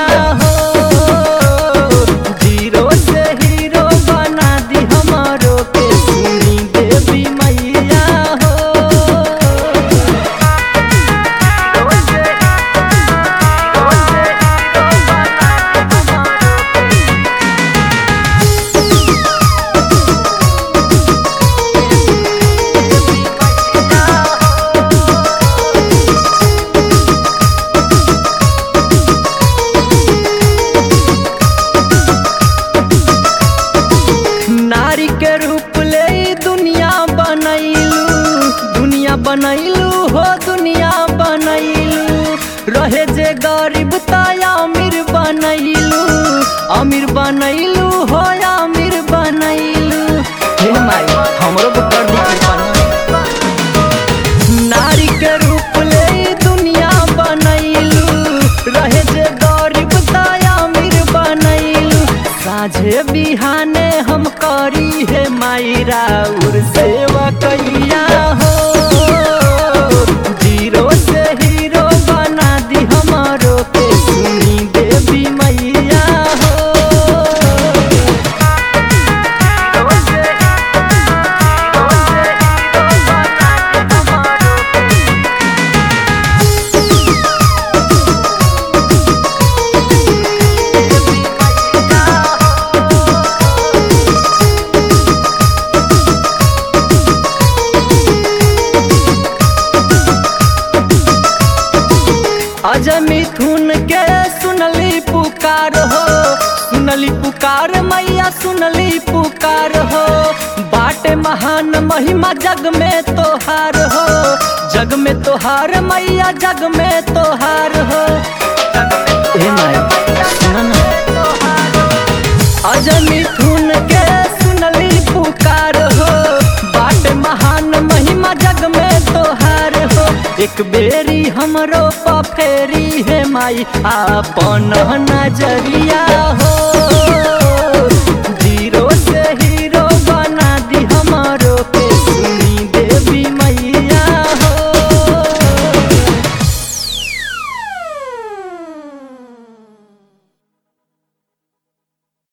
मैया हो जीरो से हीरो बना दी हमारो के सुनी देवी मैया हो नारी के रूप ले ई दुनिया बनैलू दुनिया बनैलू हो दुनिया बनैलू रहे जे गरीब तया अमीर बनैलू अमीर बनैलू हो अमीर बनैलू हे माई हमरो पे कर दी कृपा नारी के रूप ले ई दुनिया बनैलू रहे जे गरीब तया अमीर बनैलू साझे बिहाने हम करी हे माई राउर सेवा कैया हो जीरो से हीरो बना दी हमारो के सुनी देवी मैया हो अजय मिथुन के सुनली पुकार हो सुनली पुकार मैया सुनली पुकार हो बाटे महान महिमा जग में तोहार हो जग में तोहार मैया जग में तोहार हो ए माई सुन ना अजय मिथुन के सुनली पुकार हो बाट महान महिमा जग में तोहार हो एक बेरी हमरो पफेरी है माई आपन नजरिया